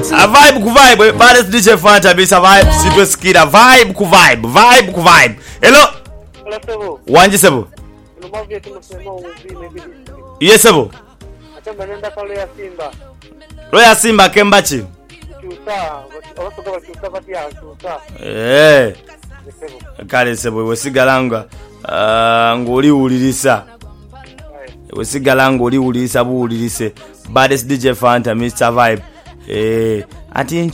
A vibe ku vibe baddest DJ Fanta bisa vibe sitwe skida vibe ku vibe vibe ku vibe hello Olasebo, wanje sebo unamwambia tu msema uvime bidi. iye sebo Achamba nenda pale ya Simba. loya simba kembachi Chusa, abasoka bachusa bati ya chusa. eh Olasebo. kale sebo iwe sigalanga uh, ng'oliwulirisa Aye. iwe sigala ng'oliwulirisa buwulirise baddest DJ Fanta Mr Vibe eh ati